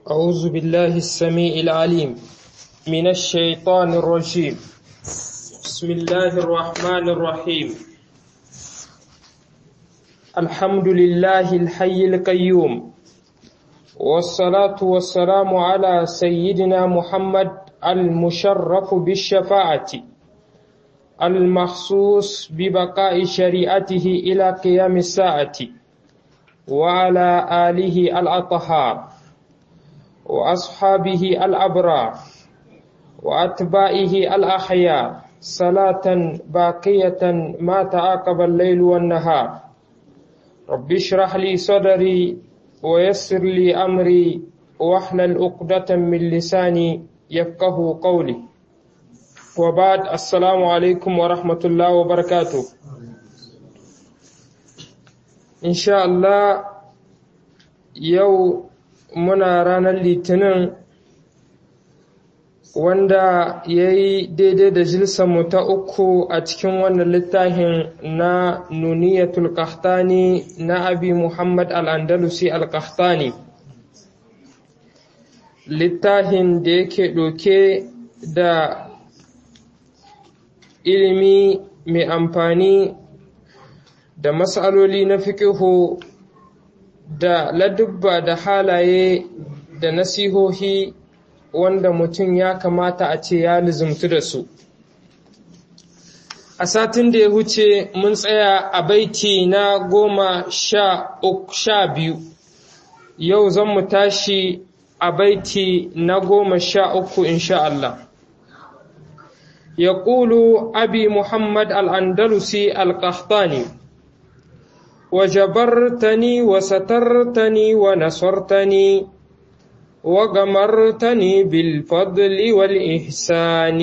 أعوذ بالله السميع العليم من الشيطان الرجيم بسم الله الرحمن الرحيم الحمد لله الحي القيوم والصلاة والسلام على سيدنا محمد المشرف بالشفاعة المخصوص ببقاء شريعته إلى قيام الساعة وعلى آله الأطهار وأصحابه الأبرار وأتباعه الأحياء صلاة باقية ما تعاقب الليل والنهار رب اشرح لي صدري ويسر لي أمري واحلل عقدة من لساني يفقه قولي وبعد السلام عليكم ورحمة الله وبركاته إن شاء الله يوم muna ranar litinin wanda ya yi daidai da mu ta uku a cikin wannan littafin na nuniyatul qahtani na abi muhammad al'andalusi al-qahtani littafin da yake ɗauke da ilimi mai amfani da matsaloli na fiƙihu da ladubba da halaye da nasihohi wanda mutum ya kamata a ce ya lizumtu da su. A satin da ya huce mun tsaya a baiti na goma sha biyu, yau zan mu tashi a baiti na goma sha uku insha Allah. يقول أبي محمد الأندلسي القحطاني وجبرتني وسترتني ونصرتني وغمرتني بالفضل والإحسان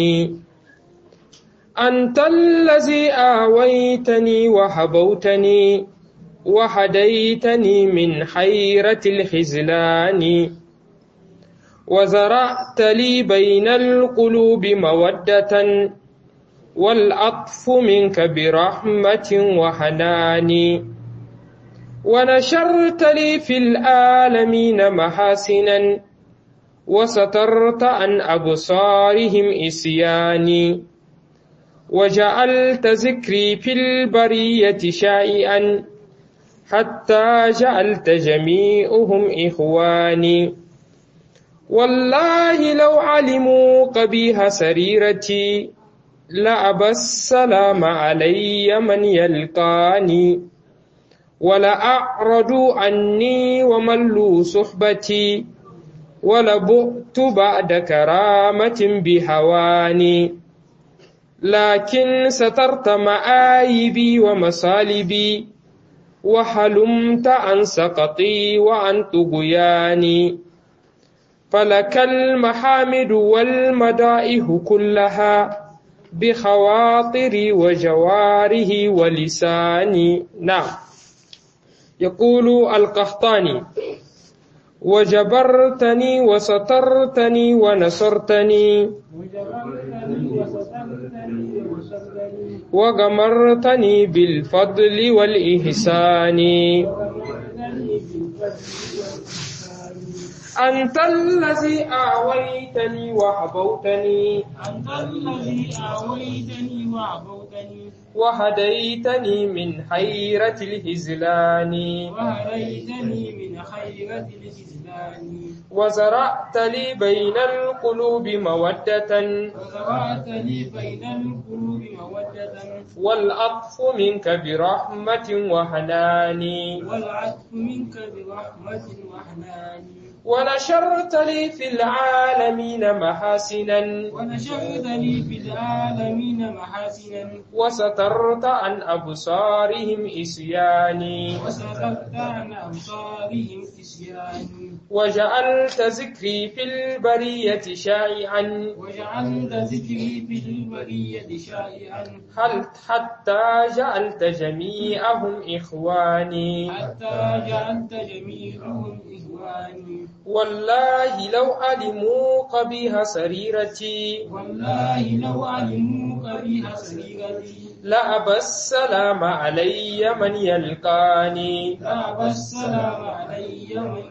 أنت الذي آويتني وحبوتني وهديتني من حيرة الخزلان وزرعت لي بين القلوب مودة والعطف منك برحمة وحنان ونشرت لي في العالمين محاسنا وسترت عن أبصارهم إسياني وجعلت ذكري في البرية شائعا حتى جعلت جميعهم إخواني والله لو علموا قبيح سريرتي لأبى السلام علي من يلقاني ولأعرضوا عني وملوا صحبتي ولبؤت بعد كرامة بهواني لكن سترت مآيبي ومصالبي وحلمت عن سقطي وعن طغياني فلك المحامد والمدائح كلها بخواطري وجواره ولساني نعم يقول القحطاني وجبرتني وسترتني ونصرتني وغمرتني بالفضل والإحسان أنت الذي آويتني وحبوتني أنت الذي آويتني وعبوتني وهديتني من حيرة الهزلان وهديتني من خيرة الإسلام وزرعت لي بين القلوب مودة وزرعت لي بين القلوب مودة والعطف منك برحمة وحنان والعطف منك برحمة وحنان ونشرت لي في العالمين محاسنا ونشرت لي في العالمين محاسنا وسترت عن أبصارهم إسياني وسترت عن أبصارهم إسيان وجعلت ذكري في البرية شائعا وجعلت ذكري في البرية شائعا هل حتى جعلت جميعهم إخواني حتى جعلت جميعهم إخواني والله لو علموا قبيح سريرتي والله لو علموا قبيح سريرتي لأبى السلام علي من يلقاني لا السلام علي من يلقاني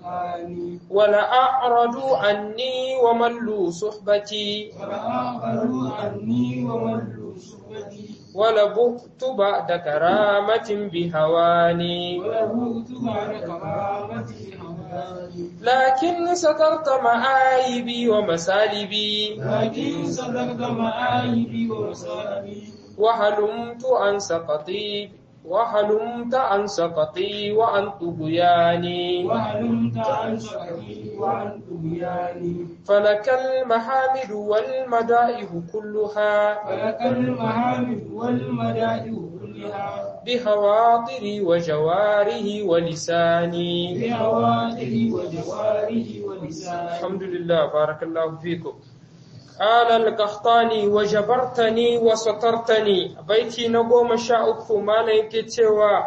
الفرقان ولأعرضوا عني وملوا صحبتي ولآخروا عني وملوا صحبتي ولبؤت بعد كرامة بهواني ولبوت بعد كرامتي هواني لكن سترت معايبي ومسالبي لكن صدقت معايبي ومصائبي وهلمت عن سقطي وهلمت عن سقطي وعن طغياني وهلمت عن سقطي وعن طغياني فلك المحامد والمدائح كلها فلك المحامد والمدائح كلها بخواطري وجواره ولساني بأواخر وجواره ولساني الحمد لله بارك الله فيكم قال القحطاني وجبرتني وسترتني بيتي نقوم شاءك ما لك توا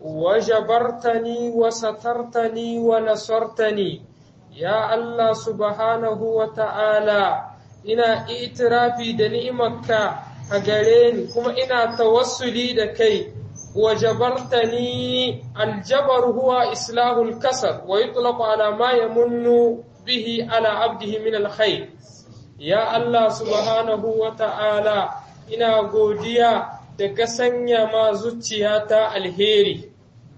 وجبرتني وسترتني ونصرتني يا الله سبحانه وتعالى ina itirafi da ni'imarka a gare ni kuma ina tawassuli da kai wajabartani aljabar huwa islahul kasar wa yutlaqu ala ma yamunnu bihi ala abdihi min alkhair ya Allah subhanahu wa ta'ala ina godiya da ka sanya ma zuciyata alheri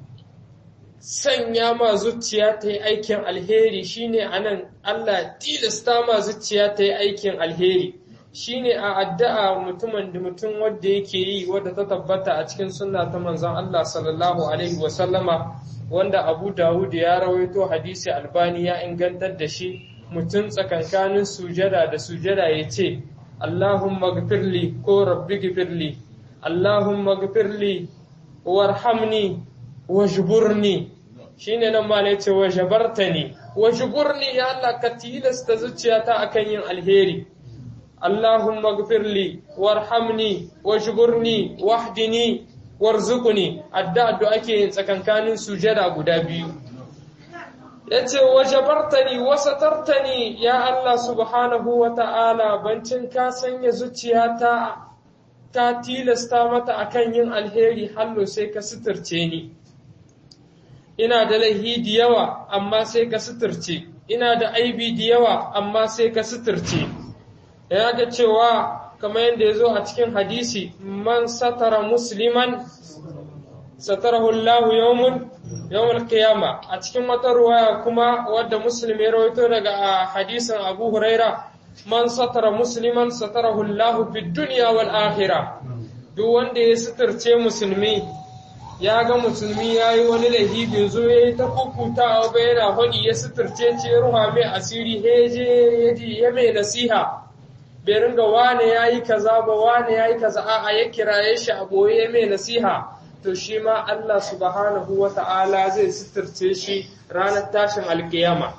sanya ma zuciya ta yi aikin alheri shine anan Allah tilasta ma zuciya ta yi aikin alheri shine a addu'a mutumin da mutum wanda yake yi wadda ta tabbata a cikin sunna ta manzon Allah sallallahu alaihi wa sallama wanda Abu Dawud ya rawaito hadisi Albani ya ingantar da shi mutum tsakankanin sujada da sujada ya ce Allahumma gfirli ko rabbi gfirli Allahumma gfirli warhamni wajburni shine nan ma ne ce wajabartani wajburni ya Allah ka tilasta zuciyata akan yin alheri Allahumma gfirli warhamni wajburni wahdini warzuqni addu'a da ake yin tsakankanin sujada guda biyu yace wajabartani wasatartani ya Allah subhanahu wa ta'ala bancin ka sanya zuciyata ka tilasta mata akan yin alheri hallo sai ka suturce ni ina da laihi da yawa amma sai ka suturce ina da aibi da yawa amma sai ka suturce ya ga cewa kamar yadda ya zo a cikin hadisi man satara musliman satarahu Allah yawmun yawmul qiyama a cikin wata ruwaya kuma wadda muslim ya rawaito daga hadisin Abu Huraira man satara musliman satarahu Allah fid dunya wal akhirah duk wanda ya suturce musulmi ya ga musulmi ya yi wani laifi bai zo ya yi ta kukuta ba yana faɗi ya suturce ce ruha mai asiri heje ya mai nasiha bai ringa wane ya yi kaza ba wane ya yi kaza a ya kiraye shi a boye ya mai nasiha to shi ma Allah subhanahu wa ta'ala zai suturce shi ranar tashin alkiyama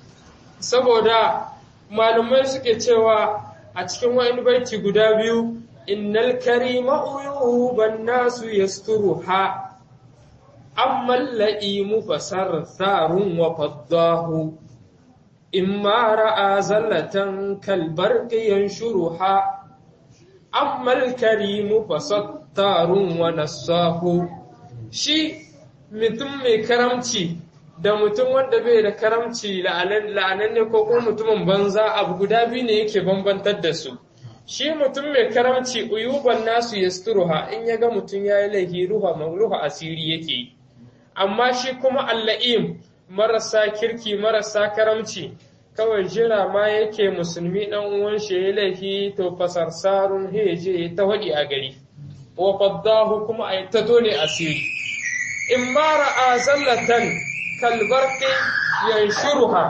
saboda malumai suke cewa a cikin wani baiti guda biyu innal karima uyuban nasu yasturuha amma la'imu fasar tharun wa faddahu imma ra'a zallatan kalbar yanshuruha amma al-karimu fasattarun wa nassahu shi mutum mai karamci da mutum wanda bai da karamci la'ananne ko kuma mutumin banza abu guda biyu ne yake bambantar da su shi mutum mai karamci uyuban nasu yasturuha in ya ga mutum ya yi laifi ruha ruha asiri yake yi amma shi kuma alla'im marasa kirki marasa karamci kawai jira ma yake musulmi dan uwan shi ya laifi to fasarsarun heje ta wadi a gari wa faddahu kuma ay ta dole asiri in ma ra'a zallatan kalbarqi yanshuruha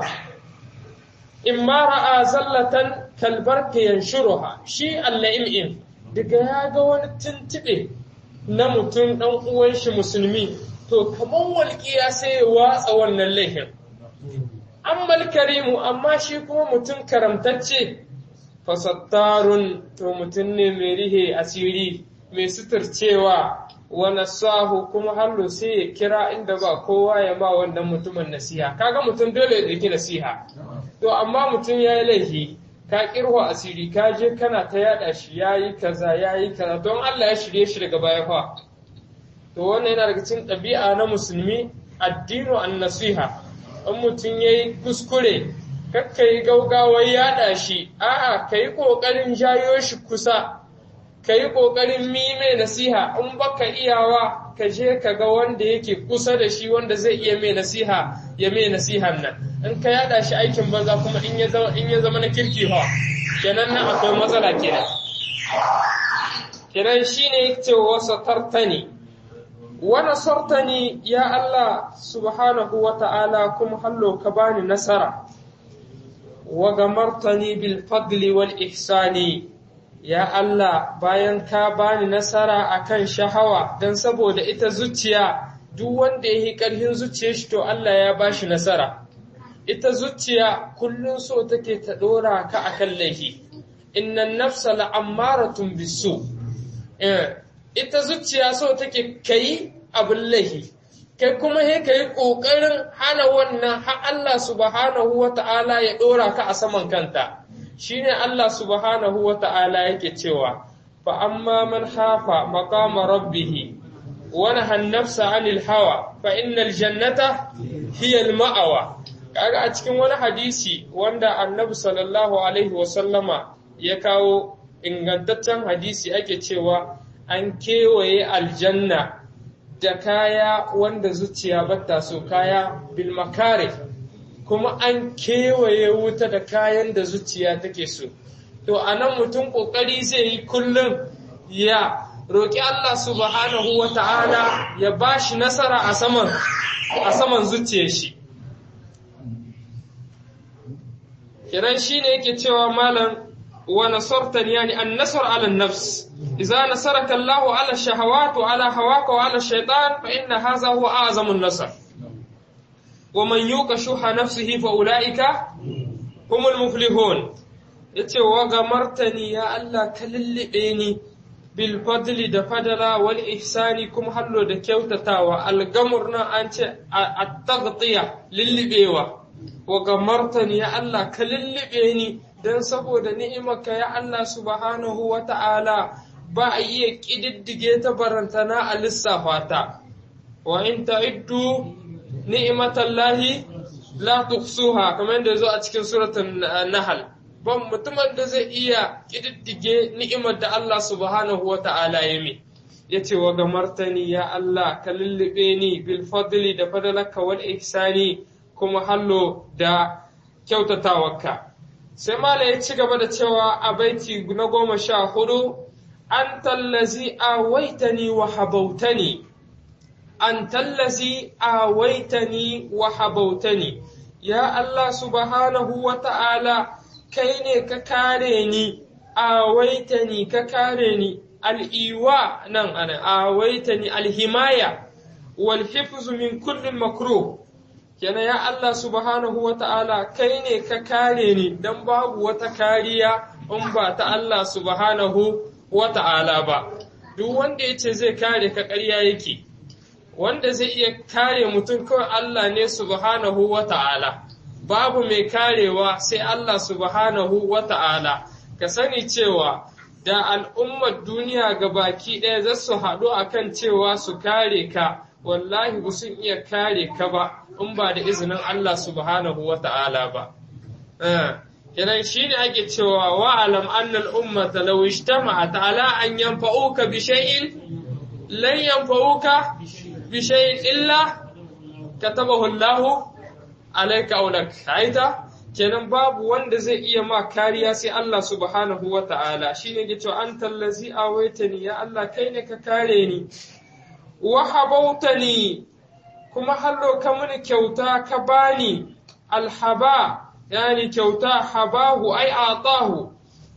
in ma ra'a zallatan kalbarqi yanshuruha shi alla'im daga ya ga wani tuntube na mutum dan uwan shi musulmi to kamar walƙiya sai ya watsa wannan laifin. Ammal karimu amma shi kuma mutum karamtacce, fasattarun to mutum ne mai rihe asiri, mai suturcewa, wani sahu kuma hallo sai ya kira inda ba kowa ya ba wannan mutumin nasiha. Kaga mutum dole ya ɗauki nasiha. To amma mutum ya yi laifi, ka kirho asiri, ka je kana ta yaɗa shi ya yi kaza, ya yi kaza, don Allah ya shirye shi daga baya fa. to wannan yana daga cikin ɗabi'a na musulmi addinu an nasiha in mutum ya yi kuskure kakka yi gaugawar yaɗa shi a'a ka yi ƙoƙarin jayo shi kusa ka yi ƙoƙarin mime nasiha in baka iyawa ka je ka ga wanda yake kusa da shi wanda zai iya mai nasiha ya mai nasihan nan in ka yaɗa shi aikin banza kuma in ya zama in ya zama na kirki ha kenan nan akwai matsala kenan kenan shine yake wa satartani wa nasartani ya Allah subhanahu wa ta'ala kuma hallo ka bani nasara wa gamartani bil fadli wal ihsani ya Allah bayan ka bani nasara akan shahawa dan saboda ita zuciya duk wanda yi ƙarfin zuciyar shi to Allah ya bashi nasara ita zuciya kullun so take ta dora ka akan laifi innan nafsa la'ammaratun bisu ita zuciya so take kai abin laifi kai kuma he kai kokarin hana wannan har Allah subhanahu wata'ala ya dora ka a saman kanta shine Allah subhanahu wata'ala yake cewa fa amma man hafa maqama rabbih wa naha nafsa 'anil hawa fa innal jannata hiya al-ma'wa kaga a cikin wani hadisi wanda annabi sallallahu alaihi wasallama ya kawo ingantaccen hadisi ake cewa an kewaye aljanna da kaya wanda zuciya bata so kaya bilmakare kuma an kewaye wuta da kayan da zuciya take so to a nan mutum ƙoƙari zai yi kullum ya roƙi Allah subhanahu wa ta'ala ya ba shi nasara a saman a saman zuciyar shi kiran shi ne yake cewa malam wa nasartani yani an nasar ala nafs idza nasaraka Allah ala shahawat wa ala hawaka wa ala shaytan fa inna hadha huwa a'zamu an-nasr wa man yuqa shuha nafsihi fa ulaika humul muflihun yace wa gamartani ya Allah ka lullube ni bil fadli da fadala wal ihsani kuma hallo da kyautatawa al-gamurna an ce at-taghtiya lullubewa wa gamartani ya Allah ka lullube ni don saboda ni'imarka ya Allah subhanahu wa ta'ala ba a iya ƙididdige ta barantana a lissafa ta, wa in ta'iddu ni'imatallahi la tuhsuha kamar da zo a cikin suratun Nahal. Ban mutumin da zai iya ƙididdige ni'imar da Allah subhanahu wa ta'ala ya mi. Ya ce wa gamartani ya Allah ka lullube ni bil fadli da fadalaka wal ihsani kuma hallo da kyautatawarka. Sai Mala ya ci gaba da cewa a baiti na goma sha hudu, An tallazi a waitani wa habautani, an tallazi a waitani wa habautani, ya Allah subhanahu wa ta'ala, kai ne ka kare ni, a waitani ka kare ni, al'iwa nan ana, a waitani alhimaya, wal hifzu min kullum makruh. kenan ya Allah subhanahu wa ta'ala kai ne ka kare ni don babu wata kariya in ba ta Allah subhanahu wa ta'ala ba. Duk wanda ya ce zai kare ka ƙarya yake, wanda zai iya kare mutum kawai Allah ne subhanahu wa ta'ala. Babu mai karewa sai Allah subhanahu wa ta'ala. Ka sani cewa da al'ummar duniya ga baki ɗaya za su haɗu akan cewa su kare ka. wallahi ba sun iya kare ka ba in ba da izinin Allah subhanahu wa ta'ala ba. Kenan shi ne ake cewa wa'alam annal ummata law ijtama'at ala an yanfa'uka bi shay'in lan yanfa'uka bi shay'in illa katabahu Allah alayka aw lak. Aita kenan babu wanda zai iya ma kariya sai Allah subhanahu wa ta'ala shine ke cewa antal ladzi awaitani ya Allah kai ne ka kare ni wa habautani kuma hallo ka mini kyauta ka bani alhaba yani kyauta habahu ai atahu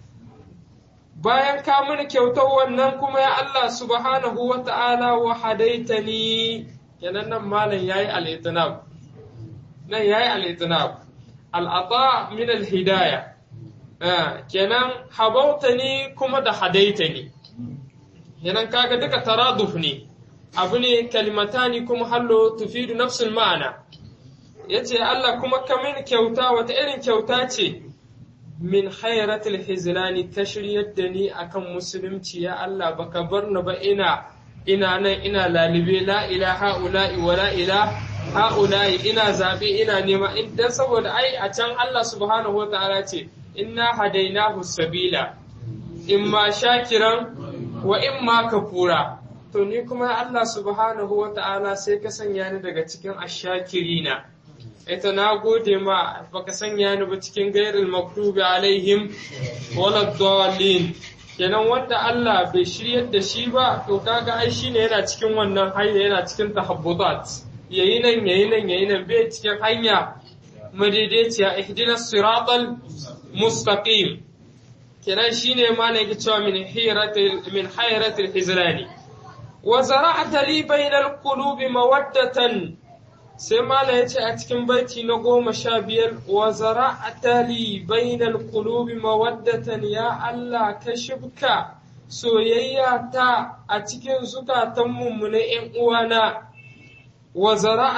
bayan ka mini kyautar wannan kuma ya Allah subhanahu wa ta'ala wa hadaitani kenan nan malam yayi al-itinab nan yayi al-itinab al-ata min al-hidaya kenan habautani kuma da hadaitani kenan kaga duka taraduf ne abu ne kalimatani kuma hallo tufidu nafsul ma'ana ya ce Allah kuma kamin kyauta wata irin kyauta ce min khairatul hizlani ta shiryar da ni akan musulunci ya Allah baka bar ni ba ina ina nan ina lalibe la ilaha ula'i wa la ilaha ha'ula'i ina zaɓe ina nema dan saboda ai a can Allah subhanahu wa ta'ala ce inna hadainahu sabila imma shakiran wa imma kafura to ni kuma Allah subhanahu wa ta'ala sai ka sanya ni daga cikin ashakirina ita na gode ma baka sanya ni ba cikin gairil maktubi alaihim wala dallin kenan wanda Allah bai shiryar da shi ba to kaga ai shine yana cikin wannan hanya yana cikin tahabbutat yayi nan yayi nan yayi nan bai cikin hanya madaidaiciya ihdinas siratal mustaqim kenan shine ma ne yake cewa min hiratil min hayratil hizrani wa zara'ta li bainal qulubi mawaddatan sai mala ya ce a cikin baiti na goma sha biyar wa zara'ata li bainal qulubi mawaddatan ya Allah ka shibka soyayya ta a cikin zukatan mummune ƴan uwana wa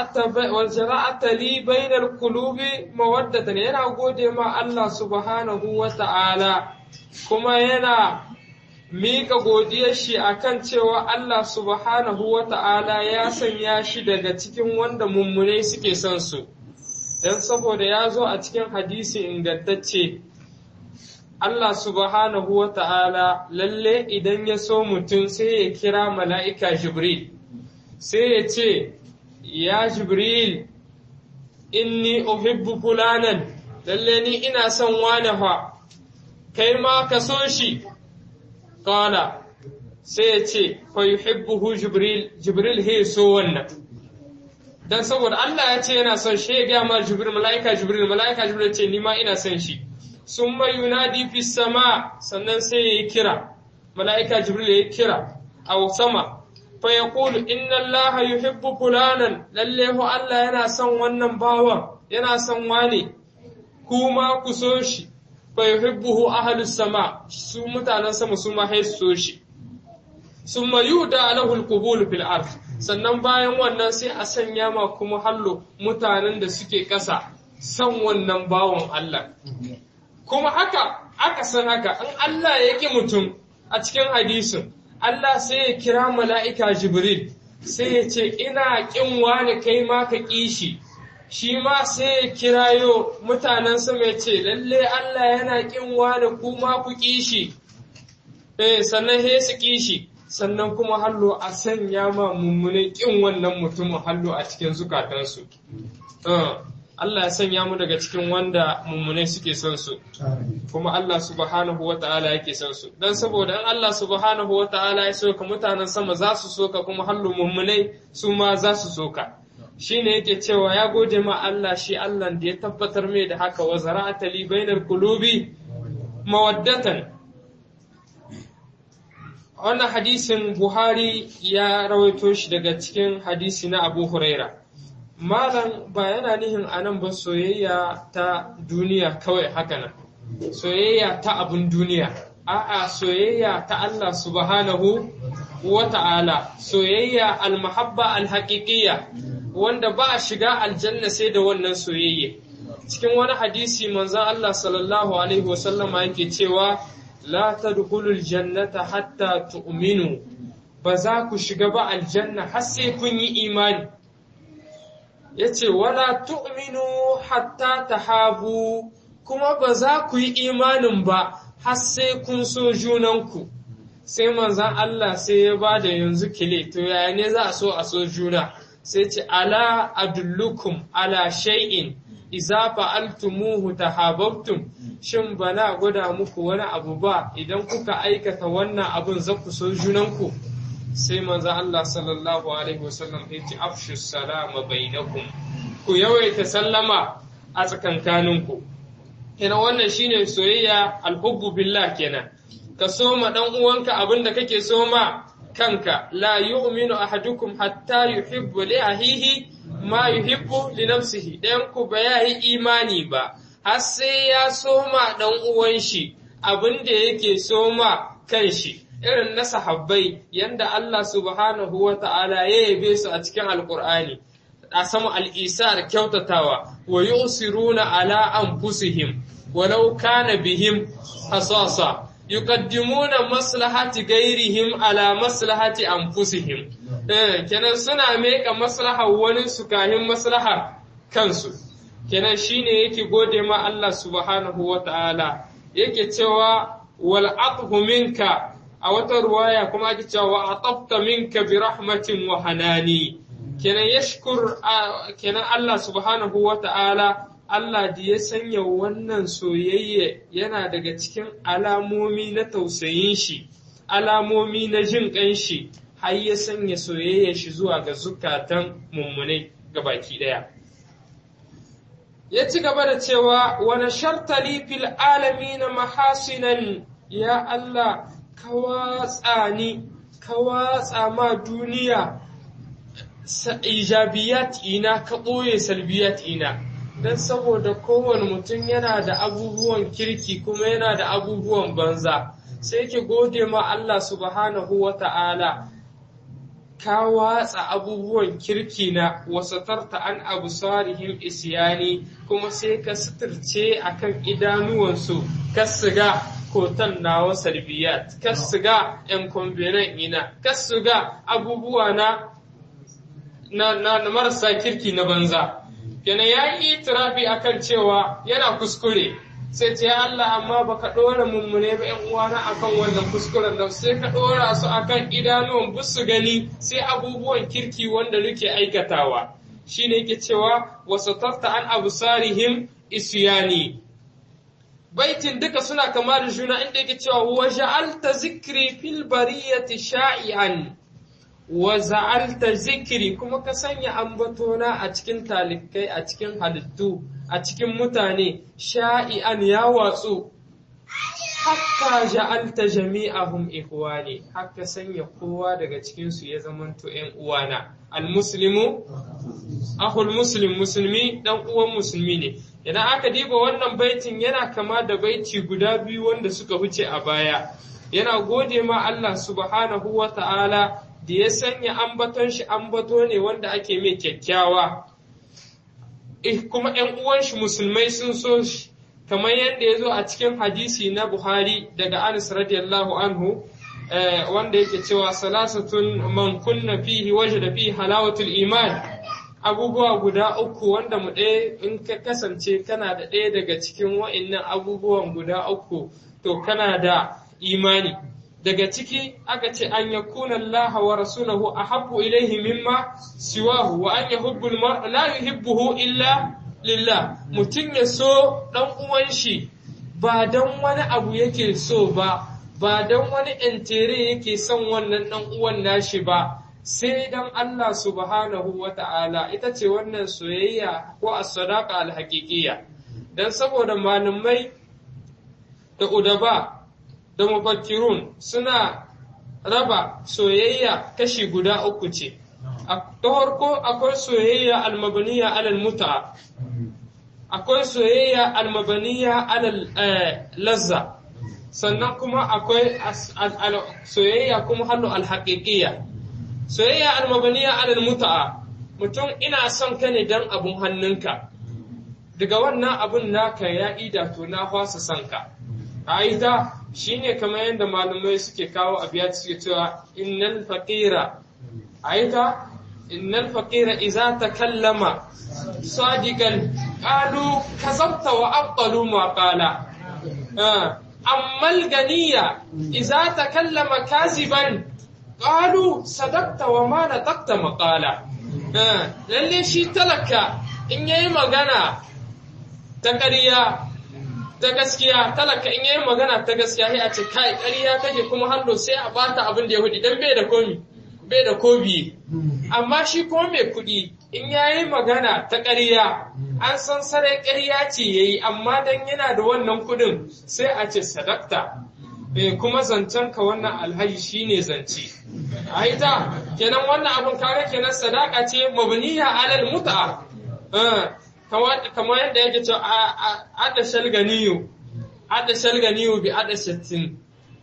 zara'ata li bainal qulubi mawaddatan yana gode ma Allah subhanahu wa ta'ala kuma yana miƙa godiyar shi akan cewa Allah subhanahu wa ta'ala ya sanya shi daga cikin wanda mummune suke son su, don saboda ya zo a cikin hadisi ingantacce, Allah subhanahu wa ta'ala lalle idan ya so mutum sai ya kira mala'ika Jibril, sai ya ce, Ya Jibril, inni uhibbu fulanan, lalle ni ina son wane fa, kai ma ka so shi. Kala sai ya ce, fa yuhibbuhu Jibril, Jibril he so wannan. Dan saboda Allah ya ce yana son shi ya gaya ma Jibril, mala'ika Jibril, mala'ika Jibril ce ni ma ina son shi. Sun mai yunadi fi sama sannan sai ya yi kira, mala'ika Jibril ya yi kira a sama. Fa ya kulu, inna Allah yuhibbu fulanan, lalle hu Allah yana son wannan bawan, yana son wane, kuma ku so shi. fa yuhibbuhu ahlus sama su mutanen sama su ma so shi summa yuda lahu alqubul fil ard sannan bayan wannan sai a sanya ma kuma hallo mutanen da suke ƙasa san wannan bawon Allah kuma haka aka san haka in Allah ya ki mutum a cikin hadisin Allah sai ya kira mala'ika Jibril sai ya ce ina ƙin wani kai ma ka ƙi shi shi ma sai ya kirayo mutanen sama ya ce, Lalle Allah yana ƙin wani kuma ku ƙishi, eh sannan he su ƙishi, sannan kuma hallo a sanya ma mummunin ƙin wannan mutumin hallo a cikin zukatansu. Allah ya sanya mu daga cikin wanda mummunai suke son su, kuma Allah subhanahu wa ta'ala yake son su. Don saboda in Allah subhanahu wa ta'ala ya soka mutanen sama za su soka kuma hallo mummunai su ma za su soka. shi ne yake cewa ya gode ma Allah shi Allah da ya tabbatar mai da haka wa zara'ata li bainar kulubi mawaddatan wannan hadisin Buhari ya rawaito shi daga cikin hadisi na Abu Huraira malam ba yana nihin anan ba soyayya ta duniya kawai haka nan soyayya ta abun duniya a'a soyayya ta Allah subhanahu wa ta'ala soyayya al-mahabba al-haqiqiyya wanda ba a shiga aljanna sai da wannan soyayya cikin wani hadisi manzon Allah sallallahu alaihi wasallama yake cewa la tadkhulul jannata hatta tu'minu ba za ku shiga ba aljanna har sai kun yi imani yace wala tu'minu hatta tahabu kuma ba za ku yi imanin ba har sai kun so junanku sai manzon Allah sai ya ba da yanzu kile to yaya ne za a so a so juna sai ce ala adullukum ala shay'in iza fa'altumuhu tahabbtum shin bana gwada muku wani abu ba idan kuka aikata wannan abun za ku so junanku sai manzo Allah sallallahu alaihi wasallam ya ce afshu salama bainakum ku yawaita sallama a tsakankaninku kenan wannan shine soyayya alhubbu billah kenan ka soma dan uwanka abin da kake soma kanka la yu'minu ahadukum hatta yuhibbu li ahihi ma yuhibbu li nafsihi dan ku ba ya yi imani ba har sai ya soma dan uwan shi abin da yake soma kan shi irin na sahabbai yanda Allah subhanahu wa ta'ala ya yabe su a cikin alqur'ani a sama al'isar kyautatawa wa yusiruna ala anfusihim walau kana bihim hasasa yuqaddimuna maslahati ghairihim ala maslahati anfusihim eh kenan suna meka maslahar wani su kahin maslahar kansu kenan shine yake gode ma Allah subhanahu wata'ala yake cewa wal athu minka a wata ruwaya kuma ake cewa wa atafta minka bi rahmatin wa hanani kenan yashkur kenan Allah subhanahu wata'ala Allah da ya sanya wannan soyayya yana daga cikin alamomi na tausayin shi alamomi na jin ƙan shi har ya sanya soyayya shi zuwa ga zukatan mummunai baki ɗaya. Ya ci gaba da cewa wani shartali fil alami na mahasinan ya Allah ka watsa ni ka watsa ma duniya ijabiyat ina ka ɓoye salbiyat ina don saboda kowane mutum yana da abubuwan kirki kuma yana da abubuwan banza. sai ki gode ma Allah subhanahu wa ta'ala, ka watsa abubuwan kirki na wasatarta an abu sarihim isyani kuma sai ka suturce a kan idanuwansu, ka siga kotan nawa salbiyat, ka siga ‘yan kwambinan ina, ka siga abubuwa na, na, na, marasa kirki na banza. Kenan ya yi itirafi akan cewa yana kuskure. sai ce ya Allah amma baka ɗora mummune ba ‘yan uwana akan wannan kuskuren da sai ka ɗora su akan idanuwan busu gani sai abubuwan kirki wanda nake aikatawa shi ne yake cewa wasu tafta an abu sarihim isyani baitin duka suna kama da juna inda yake cewa wa ja'alta zikri fil bariyati sha'i'an wa za'alta zikri kuma ka sanya ambatona a cikin talikai a cikin halittu a cikin mutane sha'i'an ya watsu hakka ja'alta jami'ahum ikhwani hakka sanya kowa daga cikin su ya zamanto ƴan uwana almuslimu akhul muslim musulmi dan uwan musulmi ne idan aka diba wannan baitin yana kama da baiti guda biyu wanda suka huce a baya yana gode ma Allah subhanahu wa ta'ala da ya sanya ambaton shi ambato ne wanda ake mai kyakkyawa eh kuma ‘yan uwan shi musulmai sun so shi kamar yadda ya zo a cikin hadisi na Buhari daga Anas radiyallahu anhu wanda yake cewa salasatun man kunna fihi wajada fihi halawatul iman abubuwa guda uku wanda mu ɗaya in ka kasance kana da ɗaya daga cikin wa'innan abubuwan guda uku to kana da imani daga ciki aka ce an yakuna Allah wa rasulahu ahabbu ilaihi mimma siwahu wa an yuhibbu al la yuhibbuhu illa lillah mutum ya so dan uwan shi ba dan wani abu yake so ba ba dan wani entere yake son wannan dan uwan nashi ba sai dan Allah subhanahu wa ta'ala ita ce wannan soyayya ko as-sadaqa al-haqiqiyya dan saboda malamai da udaba da mufakkirun suna raba soyayya kashi guda uku ce. Ta farko akwai soyayya almabaniya alal muta, akwai soyayya almabaniya alal lazza, sannan kuma akwai soyayya kuma hallu alhaƙiƙiya. Soyayya almabaniya alal muta, mutum ina son ka ne don abun hannunka, daga wannan abun naka ya ida to na fasa son ka. A ita shi ne kamar yadda malamai suke kawo abiyat suke cewa innal faqira aita innal faqira idza takallama sadiqan qalu kazabta wa abtalu ma qala amma al-ganiya idza takallama kaziban qalu sadaqta wa ma nataqta maqala lalle shi talaka in yayi magana ta ƙarya ta gaskiya talaka in yayi magana ta gaskiya sai a ce kai ƙarya kake kuma hallo sai a bata abin da ya hudi dan bai da komi bai da kobi amma shi kuma mai kuɗi in yayi magana ta ƙarya an san sarai ƙarya ce yayi amma dan yana da wannan kuɗin sai a ce sadakta eh kuma zancen ka wannan alhaji shine zance a ita kenan wannan abun kare kenan sadaka ce mabniya alal mut'a kamar yadda yake cewa ada shalganiyu ada shalganiyu bi ada shattin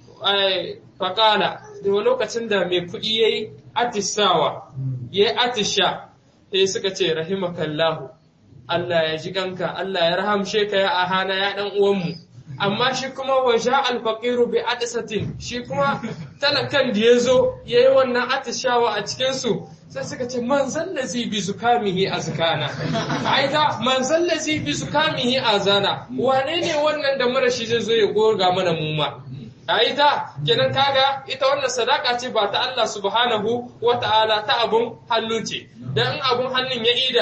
faƙala da lokacin da mai kuɗi ya yi atishawa ya yi atisha sai suka ce rahimakallahu Allah ya ji kanka Allah ya rahamshe ka ya ahana ya ɗan uwanmu amma shi kuma waje alfaqiru bi atisatin shi kuma talakan da ya zo ya yi wannan atishawa a cikinsu sai suka ce man zallazi bi zukamihi azkana aida man zallazi bi zukamihi azana wane ne wannan da marashi zai zo ya goga mana muma aida kenan kaga ita wannan sadaka ce ba ta Allah subhanahu wa ta'ala ta abun hannu ce dan abun hannun ya ida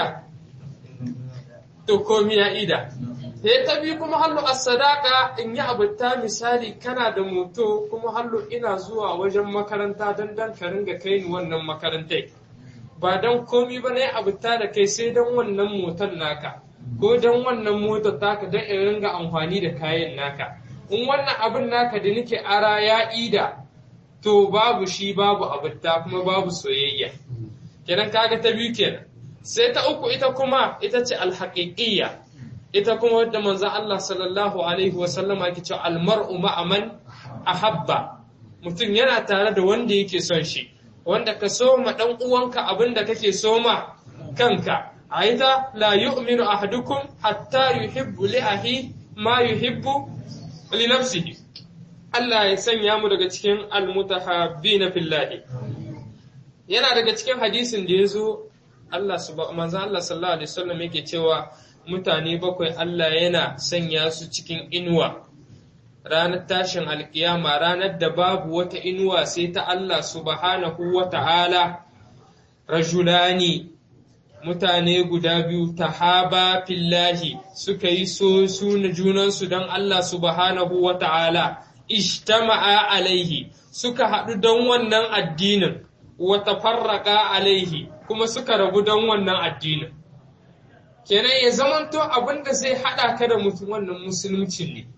to komi ya ida sai ta bi kuma hallu as-sadaqa in yi abuta misali kana da moto kuma hallu ina zuwa wajen makaranta dan dan ka ringa kai ni wannan makarantai ba dan komi ba ne abuta da kai sai dan wannan motar naka ko dan wannan motar taka dan in ringa amfani da kayan naka in wannan abin naka da nake ara ya ida to babu shi babu abuta kuma babu soyayya kenan kaga ta biyu kenan sai ta uku ita kuma ita ce alhaqiqiyya ita kuma wadda manzon Allah sallallahu alaihi wa sallama yake cewa almar'u ma'a man ahabba mutum yana tare da wanda yake son shi wanda ka so ma dan uwanka abinda kake so ma kanka aida la yu'minu ahadukum hatta yuhibbu li ahi ma yuhibbu li nafsihi Allah ya sanya mu daga cikin almutahabbina fillahi yana daga cikin hadisin da yazo Allah manzon Allah sallallahu alaihi wasallam yake cewa mutane bakwai Allah yana sanya su cikin inuwa ranar tashin alkiyama ranar da babu wata inuwa sai ta Allah subhanahu wa ta'ala rajulani mutane guda biyu tahaba fillahi suka yi so su na junansu don Allah subhanahu wa ta'ala ishtama'a alaihi suka haɗu don wannan addinin wata farraka alaihi kuma suka rabu don wannan addinin kenan ya zamanto abin da zai haɗa ka da mutum wannan musulunci ne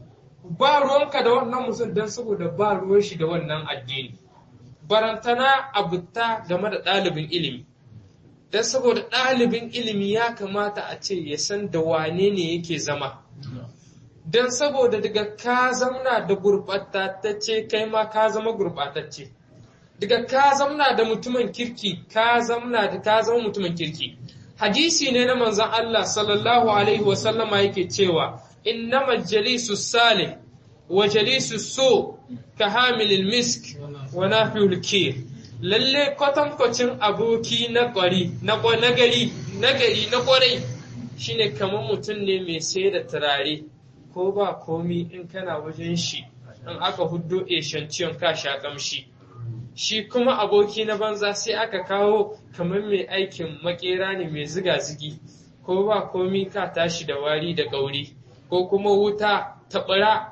ba ruwanka da wannan mutum don saboda ba ruwan shi da wannan addini barantana abuta game da ɗalibin ilimi don saboda ɗalibin ilimi ya kamata a ce ya san da wane ne yake zama don saboda daga ka zamna da gurɓatacce kai ma ka zama gurɓatacce daga ka zamna da mutumin kirki ka zamna da ka zama mutumin kirki hadisi ne na manzon Allah sallallahu alaihi wa sallama yake cewa innama jalisu salih wa jalisu so ka hamilil misk wa nafihul kir lalle kwatankwacin aboki na kwari na nagari nagari na kwarai shine kamar mutum ne mai sai da turare ko ba komi in kana wajen shi in aka huddo eshanciyon ka sha kamshi shi kuma aboki na banza sai aka kawo kamar mai aikin makera ne mai ziga-zigi ko ba komi ka tashi da wari da gauri ko kuma wuta ta ɓura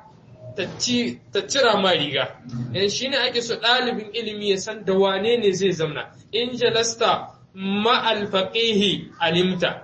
ta cira ma riga yan shi ne ake so ɗalibin ilimi ya san da wane ne zai zamna in jalasta ma'alfaƙihi alimta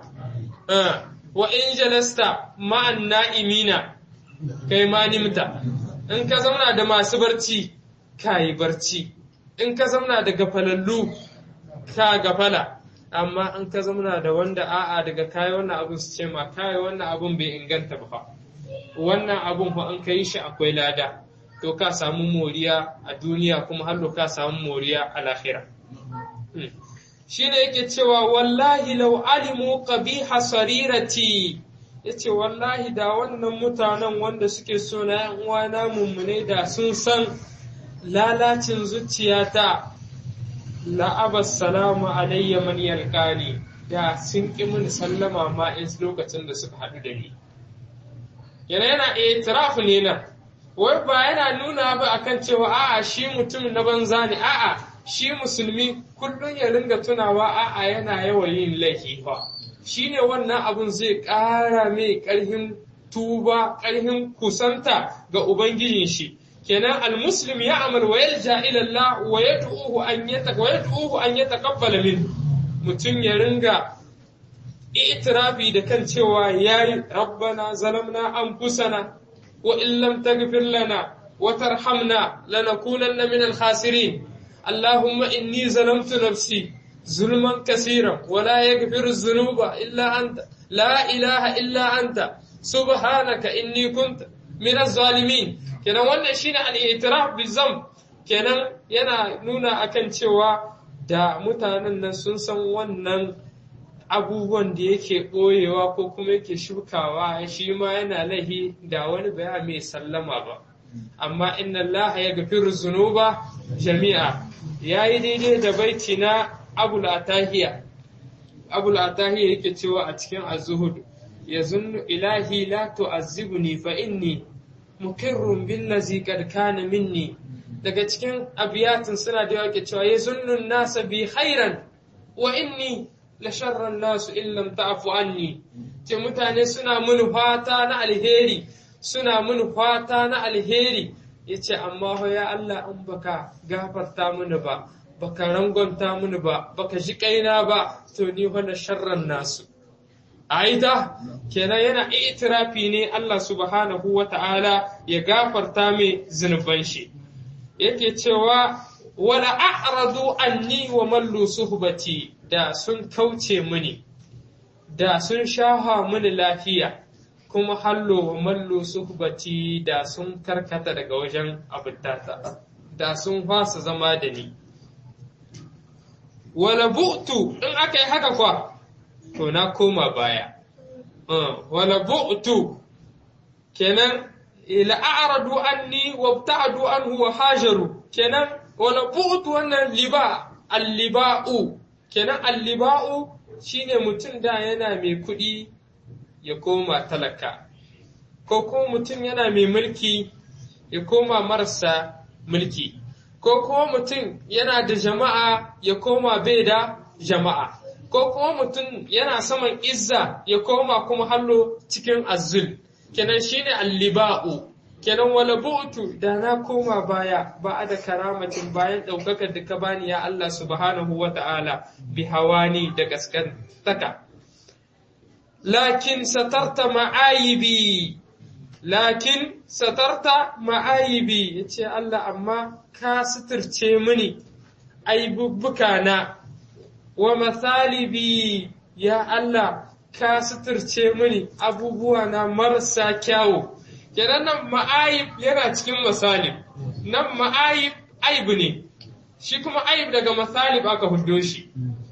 wa in jalasta ma'an na'imina kai ma nimta in ka zauna da masu barci ka yi barci in ka zamna da gafalallu ka gafala amma in ka zamna da wanda a'a daga kayi wannan abun su ce ma kayi wannan abun bai inganta ba fa wannan abun fa an kai shi akwai lada to ka samu moriya a duniya kuma har ka samu moriya a lahira shine yake cewa wallahi law alimu qabiha sarirati yace wallahi da wannan mutanen wanda suke so na yan uwana mummune da sun san lalacin zuciyata la'abas salamu alayya man yalqani da sun ƙi mini sallama ma in lokacin da suka haɗu da ni yana yana itirafu ne nan wai ba yana nuna ba akan cewa a'a shi mutum na banza ne a'a shi musulmi kullum ya ringa tunawa a'a yana yawan yin laifi fa shine wannan abun zai ƙara mai ƙarfin tuba ƙarfin kusanta ga ubangijin shi kenan almuslim ya amal wa yalja ila Allah wa yad'uhu an yataka wa yad'uhu an yataqabbala min mutun ya ringa itirafi da kan cewa yayi rabbana zalamna anfusana wa in lam taghfir lana wa tarhamna lanakunanna min al-khasirin اللهم إني ظلمت نفسي ظلما كثيرا ولا يغفر الذنوب إلا أنت لا إله إلا أنت سبحانك إني كنت من الظالمين kenan wannan shine al-i'tiraf bi zamb kenan yana nuna akan cewa da mutanen nan sun san wannan abubuwan da yake ɓoyewa ko kuma yake shukawa shi ma yana laihi da wani baya mai sallama ba amma inna Allah ya gafiru zunuba jami'a ya yi daidai da baiti na abul atahiya abul atahiya yake cewa a cikin azuhud ya zunnu ilahi la tu'azzibni fa inni mukirrun billazi qad kana minni daga cikin abiyatin suna da yake cewa ya zunnu nasa bi khairan wa inni la sharran nasu in lam ta'fu anni ce mutane suna mun fata na alheri suna mun fata na alheri yace amma ho ya Allah in baka gafarta mini ba baka rangonta mini ba baka ji kaina ba to ni fa na sharran nasu aida kenan yana itirafi ne Allah subhanahu wata'ala ya gafarta mai zunuban shi yake cewa wala a'radu anni wa mallu suhbati da sun kauce mini da sun shaha mini lafiya kuma hallo wa mallu suhbati da sun karkata daga wajen abutata da sun fasa zama da ni wala bu'tu in aka yi haka kwa to na koma baya wala bu'tu kenan ila a'radu anni wa ibta'adu anhu wa hajaru kenan wala bu'tu wannan liba al-liba'u kenan al-liba'u shine mutum da yana mai kuɗi ya koma talaka ko kuma mutum yana mai mulki ya koma marasa mulki ko kuma mutum yana da jama'a ya koma bai da jama'a ko kuma mutum yana saman izza ya koma kuma hallo cikin azul kenan shine alliba'u kenan wala bu'tu da na koma baya ba da karamatin bayan ɗaukakar da ka bani ya Allah subhanahu wa ta'ala bi hawani da gaskantaka lakin satarta ma'ayibi lakin satarta ma'ayibi yace Allah amma ka suturce mini aibubbuka na wa mathalibi ya Allah ka suturce mini abubuwa na marasa kyawu kenan nan ma'ayib yana cikin masalib nan ma'ayib aibu ne shi kuma ayib daga masalib aka huddo shi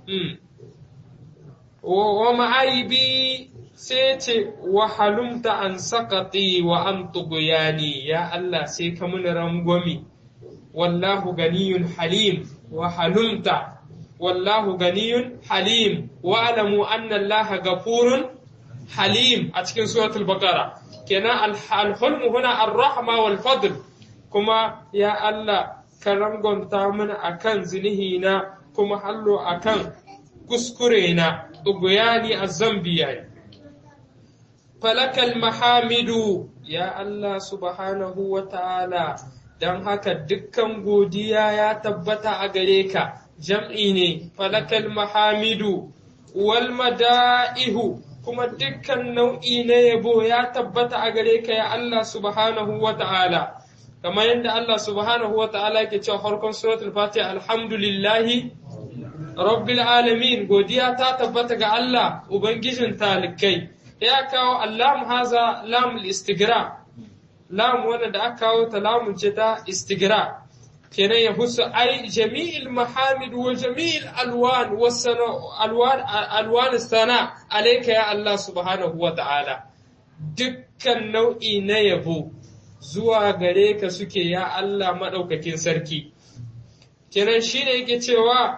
wa ma'ayibi sai ce wa halumta an sakati wa an tuguyani ya Allah sai ka muni rangwami wallahu ganiyun halim wa halumta wallahu ganiyun halim wa alamu anna Allah gafurun halim a cikin suratul baqara kenan alhulmu huna ar-rahma wal fadl kuma ya Allah ka rangonta mana akan zinihina kuma hallo akan kuskure na tuguyani azzambiyani falakal mahamidu ya Allah subhanahu wa ta'ala don haka dukkan godiya ya tabbata a gare ka jam'i ne falakal mahamidu wal mada'ihu kuma dukkan nau'i na yabo ya tabbata a gare ka ya Allah subhanahu wa ta'ala kamar yadda Allah subhanahu wa ta'ala ke cewa farkon suratul fatiha alhamdulillahi rabbil alamin godiya ta tabbata ga Allah ubangijin talikai ya kawo allam haza lam istigra lam wanda da aka kawo ta lamun ce ta istigra kenan ya husu ai jami'il mahamid wa jami'il alwan alwan alwan sana alayka ya Allah subhanahu wa ta'ala dukkan nau'i na yabo zuwa gare ka suke ya Allah madaukakin sarki kenan shine yake cewa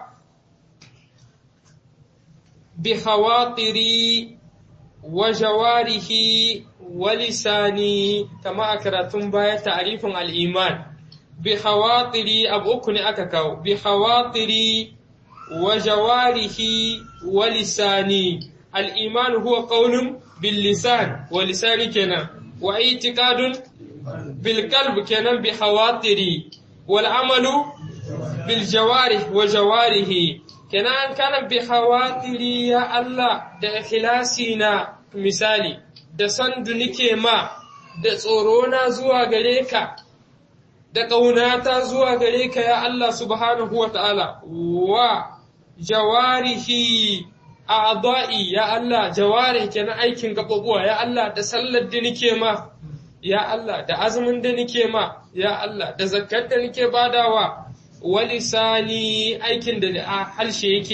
bi hawatiri وجواره ولساني كما أكرتم باية تعريف الإيمان بخواطري أبوكني أكاكاو بخواطري وجواره ولساني الإيمان هو قول باللسان ولسان كنا واعتقاد بالقلب كنا بخواطري والعمل بالجوارح وجواره kenan kana bi khawatiri ya Allah da ikhlasi na misali da sandu nike ma da tsoro na zuwa gare ka da ƙaunata zuwa gare ka ya Allah subhanahu wa ta'ala wa jawarihi a'da'i ya Allah jawari kenan aikin gaɓaɓuwa ya Allah da sallar da nike ma ya Allah da azumin da nike ma ya Allah da zakkar da nike badawa walisani aikin da a harshe yake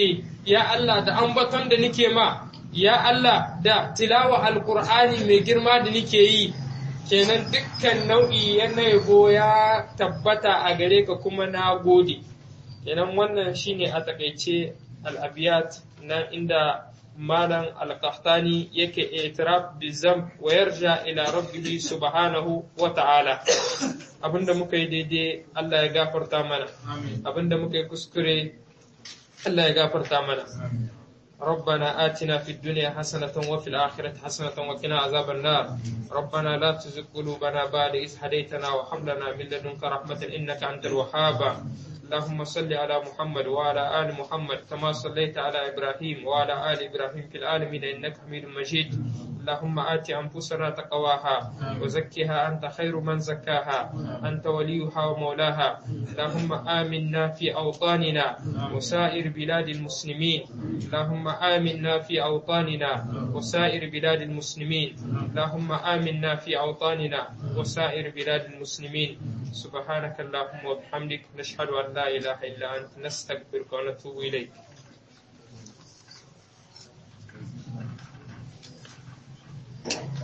ya Allah da ambaton da nike ma ya Allah da tilawa alqur'ani mai girma da nike yi kenan dukkan nau'i na yabo ya tabbata a gare ka kuma na gode kenan wannan shine a takaice al-abiyat na inda malam al-qahtani yake itiraf bizam wa yarja ila rabbihi subhanahu wa ta'ala abinda muka yi daidai Allah ya gafarta mana abinda muka yi kuskure Allah ya gafarta mana ربنا آتنا في الدنيا حسنة وفي الآخرة حسنة وقنا عذاب النار ربنا لا تزغ قلوبنا بعد إذ هديتنا وهب لنا من لدنك رحمة إنك أنت الوهاب اللهم صل على محمد وعلى آل محمد كما صليت على إبراهيم وعلى آل إبراهيم في العالمين إنك حميد مجيد اللهم آت أنفسنا تقواها وزكها أنت خير من زكاها أنت وليها ومولاها اللهم آمنا في أوطاننا وسائر بلاد المسلمين اللهم آمنا في أوطاننا وسائر بلاد المسلمين اللهم آمنا في أوطاننا وسائر بلاد المسلمين سبحانك اللهم وبحمدك نشهد أن لا إله إلا أنت نستغفرك ونتوب إليك Thank you.